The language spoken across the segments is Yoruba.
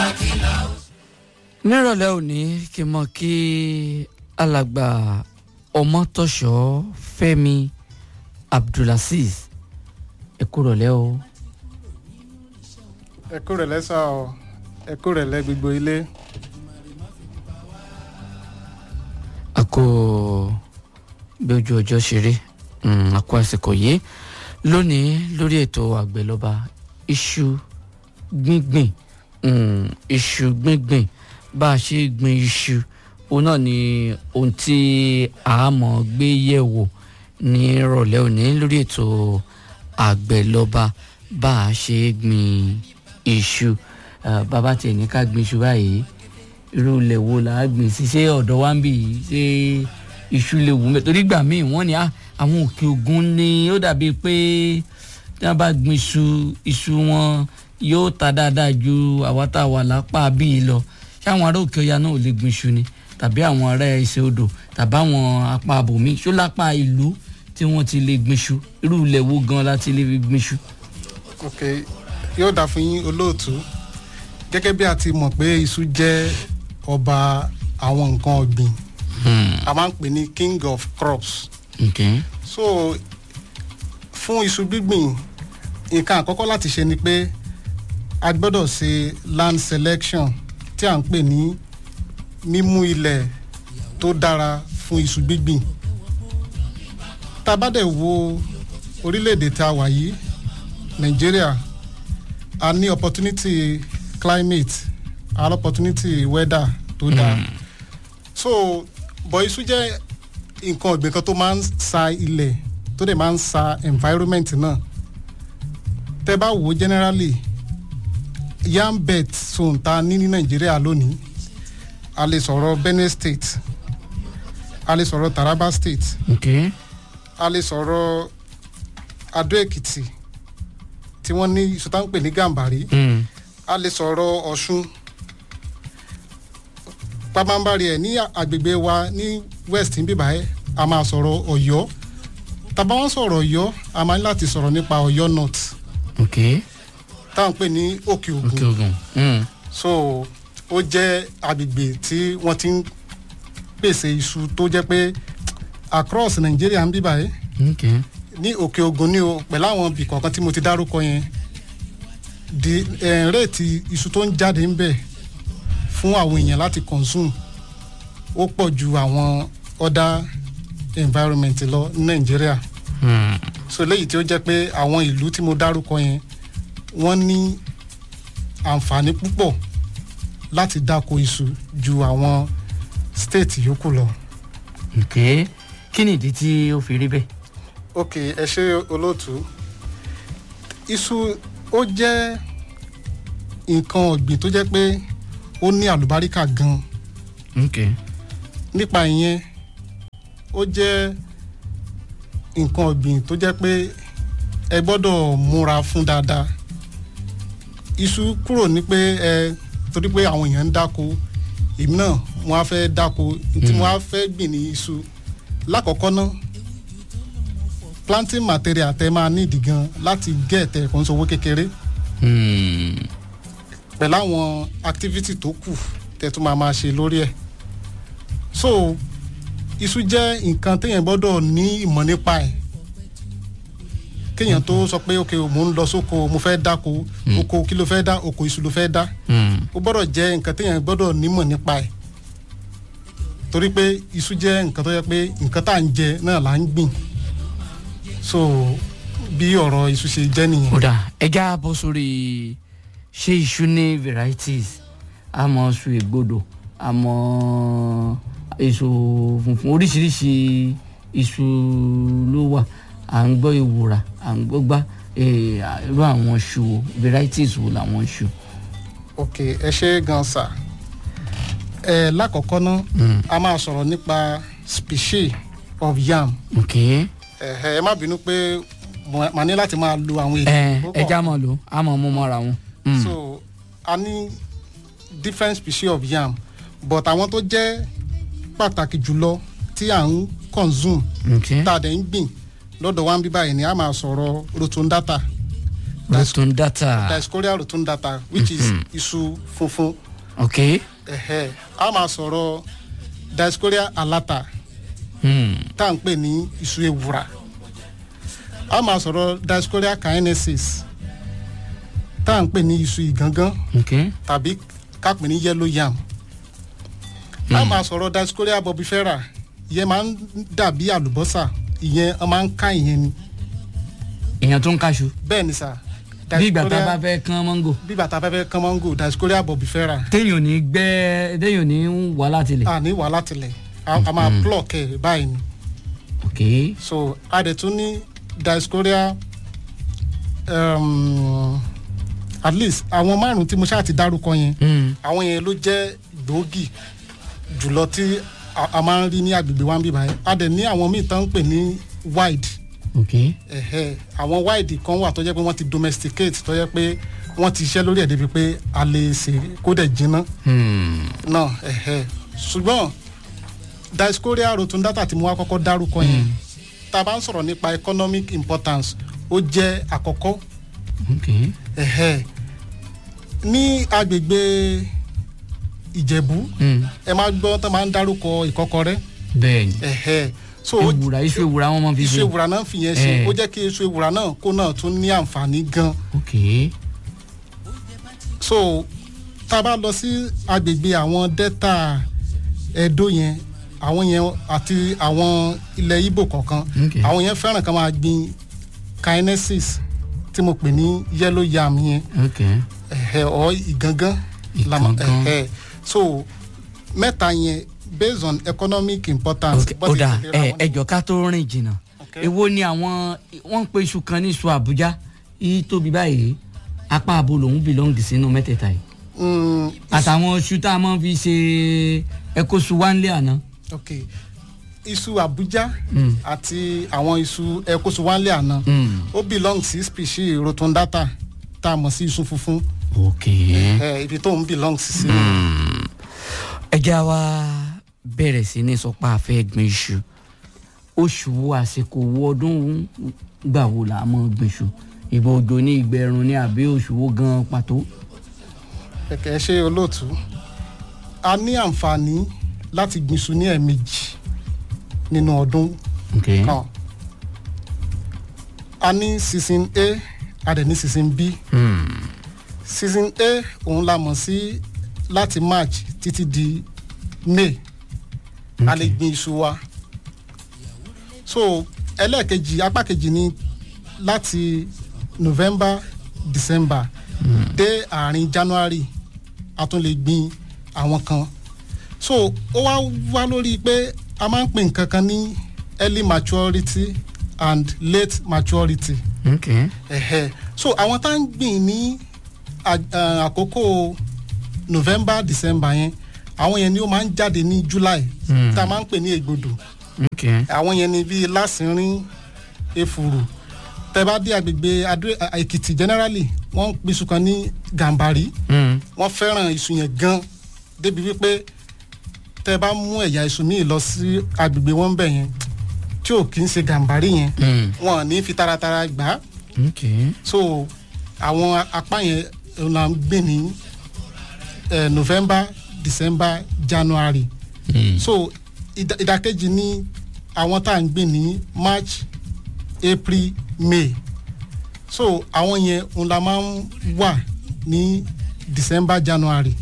nírọ̀lẹ́ òní kí n mọ̀ kí alàgbà ọmọtọ́ṣọ́ fẹ́mi abdulaziz ẹ kú rọ̀lẹ́ o. ẹ kú rẹ̀ lẹ́sà ọ ẹ kú rẹ̀ lẹ́ gbogbo ilé a kò bí ojú ọjọ́ ṣe rí a kó àsìkò yìí lónìí lórí ètò àgbẹ̀lọba iṣu gbíngbìn mm, iṣu gbíngbìn bá a ṣe gbin iṣu òun náà ni ohun tí a mọ̀ gbé yẹ̀ wò ní ìrọ̀lẹ́ òní lórí ètò àgbẹ̀lọba bá a ṣe gbin iṣu Ah, bàbá tiẹ̀ ní ká gbin iṣu báyìí irú ilẹ̀ wo là á gbìn sí ṣé ọ̀dọ̀ wa ń bì í ṣé iṣu lè wù mẹ́ torí gbà míì wọ́n ní ah, àwọn òkè ògùn ni ó dàbí pé tí wọ́n bá gbin iṣu iṣu wọn yóò ta dáadáa ju àwa tá a wà lápá bíi lọ ṣé àwọn ará òkè ọya náà ò lè gbin iṣu ni tàbí àwọn ará ẹsẹ̀ odò tàbí àwọn apá abòmí ṣó lápá ìlú tí wọ́n ti lè gbin iṣu irú ilẹ̀ wo gan la ti lè fi gbin iṣu. ok yóò dà fún yín olóòtú gẹ́gẹ́ bí a ti mọ̀ pé iṣu jẹ́ ọba àwọn nǹkan ọ̀gbìn a máa ń pè ní king of crops Okay. so fún iṣu gbígbìn nǹkan àkọ́kọ́ láti ṣe ni pé a gbọ́dọ̀ ṣe land selection tí à ń pè ní mímú ilẹ̀ tó dára fún iṣu gbígbìn tá a bá dẹ̀ wo orílẹ̀-èdè tá a wà yìí nàìjíríà a ní opportunity climate a ní opportunity weather tó dáa so bọ̀ iṣu jẹ́ nǹkan ọ̀gbìn kan tó máa ń sa ilẹ̀ tó dẹ̀ máa ń sa environment náà tẹ́ bá wò ó generally yam belt zone ta ní ní nàìjíríà lónìí a lè sọ̀rọ̀ benue state a lè sọ̀rọ̀ taraba state Okay. a lè sọ̀rọ̀ adó èkìtì tí wọ́n ní iṣu tá ń pè ní gàmbàrí Mm. a lè sọ̀rọ̀ ọ̀ṣun pabambari ẹ̀ ní agbègbè wa ní west ń bíbá ẹ̀ a máa sọ̀rọ̀ ọ̀yọ́ tàbá wọn sọ̀rọ̀ ọ̀yọ́ a máa ní láti sọ̀rọ̀ nípa ọ̀yọ́ north Okay. táwọn pè ní òkè ògùn Okay, ogun. Mm. so ó jẹ́ agbègbè tí wọ́n ti ń pèsè iṣu tó jẹ́ pé across nàìjíríà ń bíbá ẹ̀ Okay. ní òkè ògùn ní o pẹ̀lú àwọn ibì kọ̀ọ̀kan tí mo ti dárúkọ yẹn di eh, réètì iṣu tó ń jáde ń bẹ̀ fún àwọn èèyàn láti consume ó pọ̀ ju àwọn other environment lọ ní nàìjíríà Mm. so léyìí tí ó jẹ́ pé àwọn ìlú tí mo dárúkọ yẹn wọ́n ní àǹfààní púpọ̀ láti dáko iṣu ju àwọn state yòókù lọ. Okay. kí ni ìdí tí ó fi rí bẹ́ẹ̀. ok ẹ ṣe olóòtú iṣu ó jẹ́ nǹkan ọ̀gbìn tó jẹ́ pé ó ní àlùbáríkà gan Okay. nípa ìyẹn ó jẹ́ nǹkan ọ̀gbìn tó jẹ́ pé ẹ gbọ́dọ̀ múra fún dáadáa iṣu kúrò ní pé ẹ torí pé àwọn èèyàn ń dáko èmi náà wọn á fẹ́ dáko tí wọn á fẹ́ gbìn ní iṣu lákọ̀ọ́kọ́ náà planting material tẹ máa nídìí gan láti gé ẹ̀tẹ̀ kò ń sowó kékeré Mm. pẹ̀lú àwọn activity tó kù tẹ tún máa máa ṣe lórí ẹ̀ so iṣu jẹ́ nǹkan téèyàn gbọ́dọ̀ ní ìmọ̀ nípa ẹ̀ kéèyàn tó sọ pé ok mò ń lọ sóko mo fẹ́ dáko oko kí ló fẹ́ dá oko iṣu ló fẹ́ dá Mm. ó gbọ́dọ̀ jẹ́ nǹkan téèyàn gbọ́dọ̀ nímọ̀ nípa ẹ̀ torí pé iṣu jẹ́ nǹkan tó yẹ pé nǹkan tá à ń jẹ náà là ń gbìn so bí ọ̀rọ̀ iṣu ṣe jẹ́ nìyẹn. ó dà ẹja bọ́ sórí ṣé iṣu ní varieties àmọ́ iṣu ègbodò àmọ́ èso funfun oríṣiríṣi iṣu ló wà à ń gbọ́ ìwúrà à ń gbọ́ gbá eh, irú àwọn iṣu wo varieties wo làwọn iṣu. ok ẹ ṣe gan sa ẹ lákọ̀ọ́kọ́ ná a máa sọ̀rọ̀ nípa species of yam ok ẹ ẹ má bínú pé mo- màá ní láti máa lo àwọn ẹ èdè púpọ̀. ẹja mọ̀ ló àmọ́ mú mọ́ra wọn. Mm. so a ní different species of yam but àwọn tó jẹ́ pàtàkì jùlọ tí à ń consume ok tá a dẹ̀ ń gbìn lọ́dọ̀ wa ń bí báyìí ni a máa sọ̀rọ̀ rotundata rotundata Dioscorea rotundata which is iṣu funfun ok ẹ̀hẹ́ a máa sọ̀rọ̀ Dioscorea alata hmm. tá à ń pè ní iṣu ewùrà a máa sọ̀rọ̀ Dioscorea caenesis tá à ń pè ní iṣu ìgangan ok tàbí ká pè ní yellow yam a máa sọ̀rọ̀ Dioscorea bobifera ìyẹn máa ń dàbí àlùbọ́sà ìyẹn ọ máa ń ká ìyẹn ni èèyàn tó ń kaṣu bẹ́ẹ̀ ni sà bí ìgbà tá a bá Dioscorea- fẹ́ kán mọ́ngò bí bàtà fẹ́fẹ́ kán mango Dioscorea bobifera téèyàn ò ní gbẹ́ téèyàn ò ní wà láti lè a ní wàhálà tilẹ̀ a a máa pluck ẹ̀ báyìí ni ok so a dẹ̀ tún ní Dioscorea um, at least àwọn márùn tí mo ṣáà ti dárúkọ yẹn hmm. àwọn yẹn ló jẹ́ gbòógì jùlọ tí a a máa ń rí ní agbègbè wa ń bí báyìí a dẹ̀ ní àwọn míì tán ń pè ní wide ok ẹ̀hẹ́ àwọn wide kan wà tó jẹ́ pé wọ́n ti domesticate tó jẹ́ pé wọ́n ti ṣiṣẹ́ lórí ẹ̀ débi pé a lè ṣe kó dẹ̀ jiná hmm. náà ẹ̀hẹ́ ṣùgbọ́n Dioscorea rotundata tí mo wá kọ́kọ́ dárúkọ yẹn tá a bá ń sọ̀rọ̀ nípa economic importance ó jẹ́ àkọ́kọ́ ok ẹ̀hẹ́ ní agbègbè Ìjẹ̀bú hmm. ẹ máa gbọ́ tó máa ń dárúkọ ìkọ́kọrẹ́ bẹ́ẹ̀ ni ẹ̀hẹ́ so ó- ewùrà iṣu ewùrà wọn máa fi iṣu ṣe ewùrà náà fi yẹn ṣe Eh. ó jẹ́ kí iṣu ewùrà náà kó náà tún ní àǹfààní gan ok so tá a bá lọ sí agbègbè àwọn delta Ẹdó yẹn àwọn yẹn àti àwọn ilẹ̀ Ìgbò kọ̀ọ̀kan Ok. àwọn yẹn fẹ́ràn kan máa gbin kinesis tí mo pè ní yellow yam yẹn ok ẹ̀hẹ́ ọ̀ ìgangan la mọ̀- Ìgangan. ẹ̀hẹ́ so mẹ́ta yẹn based on economic importance ok bó ó ti dà tẹ̀léra ẹ wọn ni- ẹjọ ká tó rìn jìnnà Ok. èwo ni àwọn wọ́n ń pe iṣu kan ní iṣu Àbújá yìí tóbi báyìí apá abo lòún belong sínú mẹ́tẹ̀ẹ̀ta yìí Mm, àtàwọn iṣu tá a máa fi ṣe ẹkọṣu wánlé àná. ok iṣu Abuja Mm. àti àwọn iṣu ẹkọṣu wánlé àná Mm. ó belong sí species rotundata tá a mọ̀ sí iṣu funfun ok. ẹ ibi tó ń belong sí sí. ẹ já wa bẹ̀rẹ̀ sí ní sọpá àfẹ́ gbin iṣu oṣù wo àsìkò wo ọdún gbà wo là á mọ̀ gbin iṣu ìgbà òjò ní ìgbẹ̀rùn ní àbí oṣù wo gan pàtó. kẹ̀kẹ́ ṣe olóòtú a ní àǹfààní láti gbin iṣu ní ẹ̀ẹ̀mejì nínú ọdún ok kan a ní season A a dẹ̀ ní season B Hmm. season A òun la mọ̀ sí láti March títí di May a lè gbin iṣu wa so ẹlẹ́ẹ̀kejì apá kejì ni láti November December dé àárín January a tún lè gbin àwọn kan so ó wá wá lórí pé a máa ń pè nǹkan kan ní early maturity and late maturity ok ẹ̀hẹ́ so àwọn tá ń gbìn ní à- à- àkókò November December yẹn àwọn yẹn ni ó máa ń jáde ní July Hmm. tá a máa ń pè ní ègbodò ok àwọn yẹn ni bíi lásìnrín efuru tẹ bá dé agbègbè Adó à- Èkìtì generally wọ́n ń pèsè kan ní Gàmbàrí Hmm. wọ́n fẹ́ràn iṣu yẹn gan débi wípé tẹ bá mú ẹ̀yà iṣu míì lọ sí agbègbè wọn bẹ̀ yẹn tí ò kì í ṣe Gàmbàrí yẹn Hmm. wọn ò ní fi taratara gbà á ok so àwọn apá yẹn la ń gbé ní eh, November December January Hmm. so ìdá- ìdàkejì ní àwọn tá à ń gbé ní March April May so àwọn yẹn òun la máa ń wà ní December January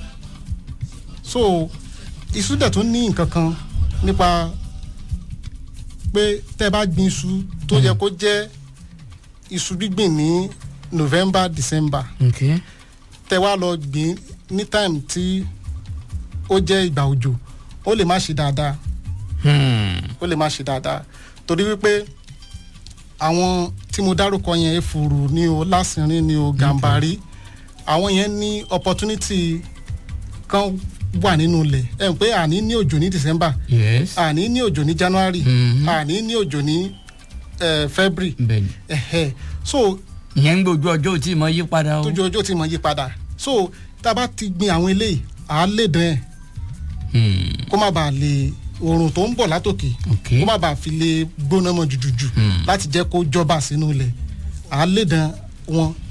so iṣu dẹ̀ tún ní nǹkan kan nípa pé tẹ́ bá gbin iṣu tó yẹ kó jẹ́ iṣu gbígbìn ní November December ok tẹ́ wá lọ gbìn ní time tí ó jẹ́ ìgbà òjò ó lè má ṣe dáadáa Hmm. ó lè má ṣe dáadáa torí wípé àwọn tí mo dárúkọ yẹn efuru ni o lásìrín ni o gàmbàrí àwọn yẹn ní opportunity kan wà nínú ilẹ̀ ẹ̀ ń pé àní ní òjò ní December yes àní ní òjò ní January Mhm. àní ní òjò ní eh, February bẹ́ẹ̀ni ẹ̀hẹ́ so ìyẹn ń gbójú ọjọ́ ò tí ì mọ yí padà o. tójú ọjọ́ ti mọ̀ yí padà so tá a bá ti gbin àwọn eléyìí à á lè dán ẹ̀ Hmm. kó má bàa lè oòrùn tó ń bọ̀ látòkè ok kó má bàa fi lè gbóná mọ́ jùjùjù Hmm. láti jẹ́ kó jọba sínú ilẹ̀ à á lè dán wọn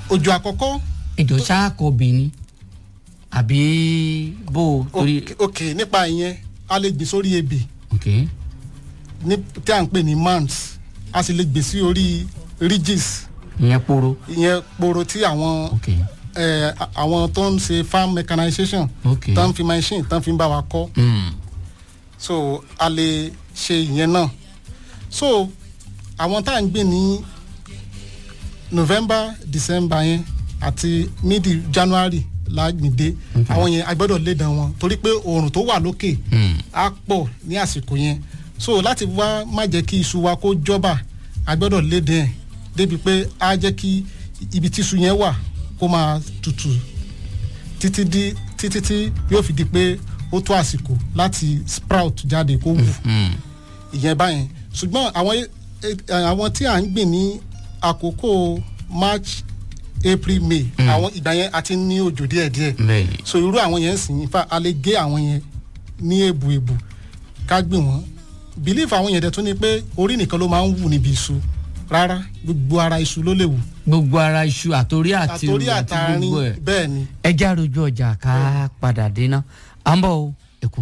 òjò àkọ́kọ́ ìjọ ṣáàkọ obìnrin àbí bó o torí ok- ok nípa ìyẹn a lè gbìn sórí ebè ok ní tí à ń pè ní mans a sì lè gbìn sí orí ridges ìyẹn poro ìyẹn poro tí àwọn ok eh, a- àwọn tó ń ṣe farm mechanization ok tán fi machine tán fi ń bá wa kọ́ Mm. so a lè ṣe ìyẹn náà so àwọn tá à ń gbìn ní november december yẹn àti midi january lágbìndé Okay. àwọn yẹn a gbọ́dọ̀ lé dán wọn torí pé oòrùn tó wà lókè Mm. á pọ̀ ní àsìkò yẹn so láti wá má jẹ́ kí iṣu wa kó jọ́bà a gbọ́dọ̀ lé dán ẹ̀ débi pé á jẹ́ kí ibi tí iṣu yẹn wà kó máa tutù títí di títí tí yóò fi di pé ó tó àsìkò láti sprout jáde kó wù Mm. ìyẹn báyẹn ṣùgbọ́n àwọn e- e- àwọn tí à ń gbìn ní àkókò march april may àwọn ìgbà yẹn a ti ní òjò díẹ̀díẹ̀ bẹ́ẹ̀ni so irú àwọn yẹn sì ń fa a lè gé àwọn yẹn ní èbù èbù ká gbìn wọ́n belief àwọn yẹn dẹ̀ tún ni pé orí nìkan ló máa ń wù níbi iṣu rárá gbogbo ara iṣu ló lè wù gbogbo ara iṣu àtòrí àti àtòrí àti àtàrin gbogbo ẹ̀ bẹ́ẹ̀ ni ẹ já rojú ọjà ká padà dé ná à ń bọ̀ o